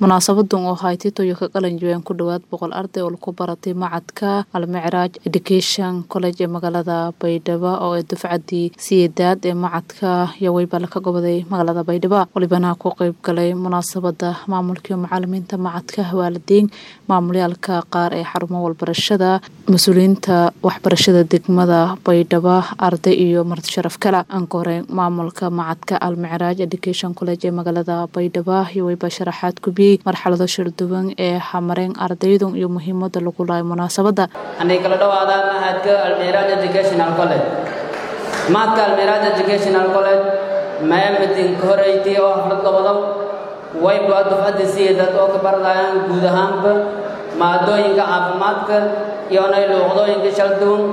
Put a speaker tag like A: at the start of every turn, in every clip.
A: munaasabadan oo ahay titoyo ka qalan jabeen ku dhowaad boqol arday oo lagu baratay macadka almicraaj education college ee magaalada baydhabo oo ee dufcadii siyeedaad ee macadka yaweyba laka goboday magaalada baydhabo walibana ku qeyb galay munaasabada maamulkii macalimiinta macadka waalidiin maamulyaalka qaar ee xarumo walbarashada mas-uuliyiinta waxbarashada degmada baydhabo arday iyo marti sharaf kale anka hore maamulka macadka almicraaj education college ee magaalada baydhabo yaweyba sharaxaad kubiyey marxalado shirduwan ee hamareen ardaydu iyo muhiimada lagu lahay munaasabada
B: anay kala dhawaadaan mahadka almiraaj educational college mahadka almiraaj educational college maamidin ka horeeytay oo xaflad gobodow wayba dufcadda siyeedad oo ka baradayaan guud ahaanba maadooyinka caafimaadka iyo nay luuqdooyinka shalduwan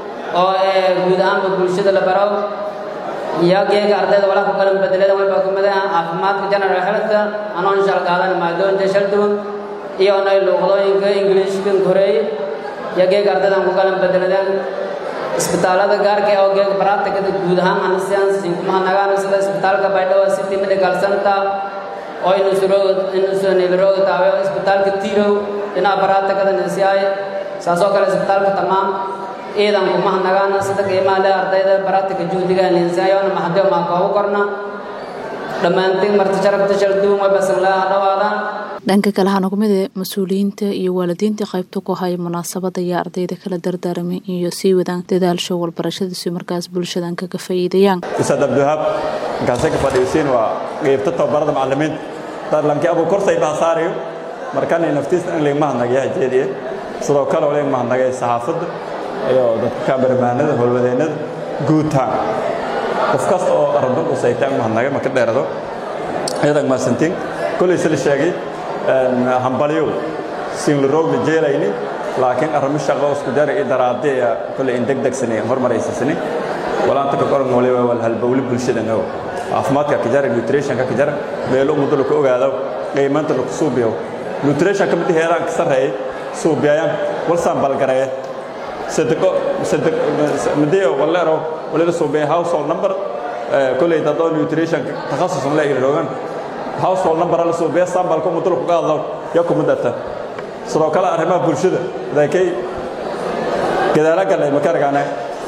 B: oo ee guud ahaanba bulshada la baro iyageega ardayda walaa ku qalan bedelada wayba kamid ah caafimaadka general health anoon shal qaadan maadooyinka shalduwan iyo nay luuqdooyinka ingiliishka koreeye iyageega ardaydan ku qalan bedeladeen isbitaalada gaarka oo geega baraatikada guud ahaan anasiyansin kuma nagaan sida isbitaalka baydhabo city medical center oo inusuroga taawe isbitaalka tirow dhinaca baraatikada nasiyaay saasoo kale isbitaalka tamaam ciidan kuma nagaan sida qiimaha leh ardayda baraatika juhdiga ninsaayoona mahadeo maa koogu korna dhammaantiin marti sharafta shalduun way basanlaa dhawaadaan
A: dhanka kale hana kumid ee mas-uuliyiinta iyo waalidiinta qaybta ku haya munaasabada ayaa ardayda kala dardaaramay iyo sii wadaan dadaalsho walbarashadiisu markaas bulshadan kaga faa'iidayaan
C: ustaad abdiwahaab markaase ka fadhiisiin waa qeybta tababarada macalimiinta darlankii abu korsay baa saarayo markani naftiisa in laga mahadnagaya jeediye sidoo kale oo laga mahadnagay saxaafadda iyo dadka kaabarmaanada howlwadeennada guutaan qof kasta oo arado usaytaan mahadnagay maka dheerado iyadan maasantiin kolay sila sheegay hambalyo siinlarooga jeelayni laakiin arrimo shaqo isku jara i daraadee kolay in degdegsani hormaraysasani walaanta ka qoran waliba wal halbowli bulshadana caafimaadka ka jara nutritionka ka jara meelo muddo laku ogaado qiimaanta laku suubiyo nutritionka mid heeraan ka sarreeyay suubiyayaan walsaan balgareeye sadaqo sadaq midiyo waleero walila suubiya household number kolay dadoo nutrition takhasus la iloogan household number la suubiya sambalka muddo laku qaado ya kuma darta sidoo kale arrimaha bulshada daakay gadaala galay makaragaane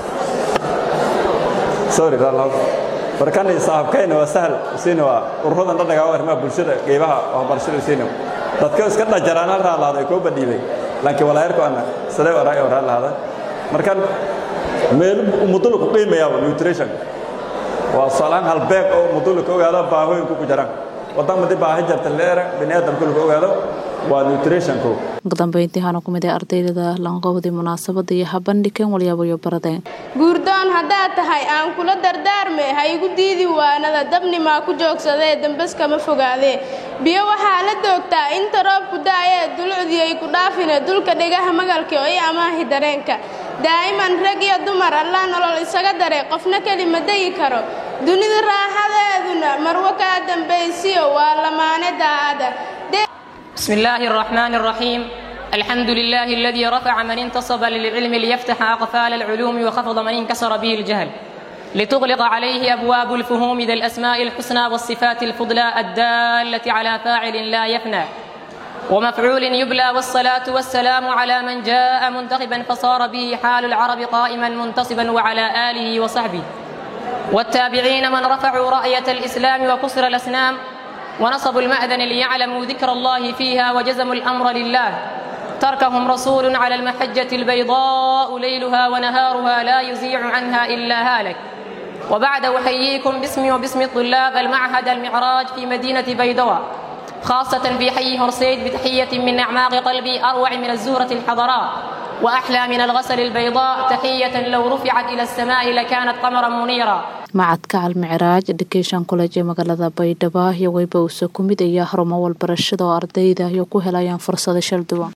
C: sorry rallah barkani saaxiibkayna waa sahal siina waa ururadan dhadhagaa arrimaha bulshada qeybaha waxbarashada siina dadka iska dhajaraan hal raalaada ay koo badhiibay laakiin walaayarku ana sidee waraay oo raalaada markan meel muddo laku qiimayaa nutrition waa salaan halbeeg oo muddo laku ogaado baahooyinku ku jiraan wadan madi baahi jarta leera biniaadamka lagu ogaado waa nutritionku
A: ugu dambeyntii hana ku mid ee ardaydada lanqowdii munaasabada iyo habandhigan walyaabayo baradeen
D: guurdoon haddaad tahay aan kula dardaarme ha igu diidi waanada dabnimaa ku joogsadee dambas kama fogaadee biyo waxaa la doogtaa inta roobku da'ayee dulucdii ay ku dhaafine dulka dhigaha magalka oo i amaahi dareenka daa'iman rag iyo dumar allaa nolol isaga dare qofna keli ma degi karo dunida raaxadeeduna marwo kaa dambaysiyo waa lamaane daa'ada
E: بسم الله الرحمن الرحيم الحمد لله الذي رفع من انتصب للعلم ليفتح أقفال العلوم وخفض من انكسر به الجهل لتغلق عليه أبواب الفهوم ذا الأسماء الحسنى والصفات الفضلى الدالة على فاعل لا يفنى ومفعول يبلى والصلاة والسلام على من جاء منتخبا فصار به حال العرب قائما منتصبا وعلى آله وصحبه والتابعين من رفعوا رأية الإسلام وكسر الأسنام ونصبوا المأذن ليعلموا ذكر الله فيها وجزموا الأمر لله تركهم رسول على المحجة البيضاء ليلها ونهارها لا يزيع عنها إلا هالك وبعد أحييكم باسمي وباسم طلاب المعهد المعراج في مدينة بيضاء خاصة في حي هرسيد بتحية من أعماق قلبي أروع من الزهرة الحضراء وأحلى من الغسل البيضاء تحية لو رفعت إلى السماء لكانت قمرا منيرا
A: macadka almicraaj education college ee magaalada baydhabo iyo weyba uuse ku mid ayaa harumo walbarashada oo ardayda iyo ku helayaan fursado shal duwan